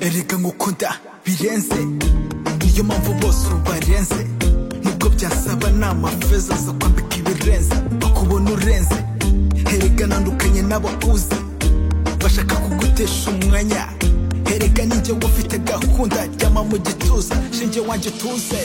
erega ngukunda birenze niyo mpamvu bose ubarenze nubwo byasaba ni amafeza zo kwambika ibirenze bakubona urenze erega nandukanye n'abakuzi bashaka kugutesha umwanya erega ninjye ufite gahunda ryama mu gituza shinge wanjye utuze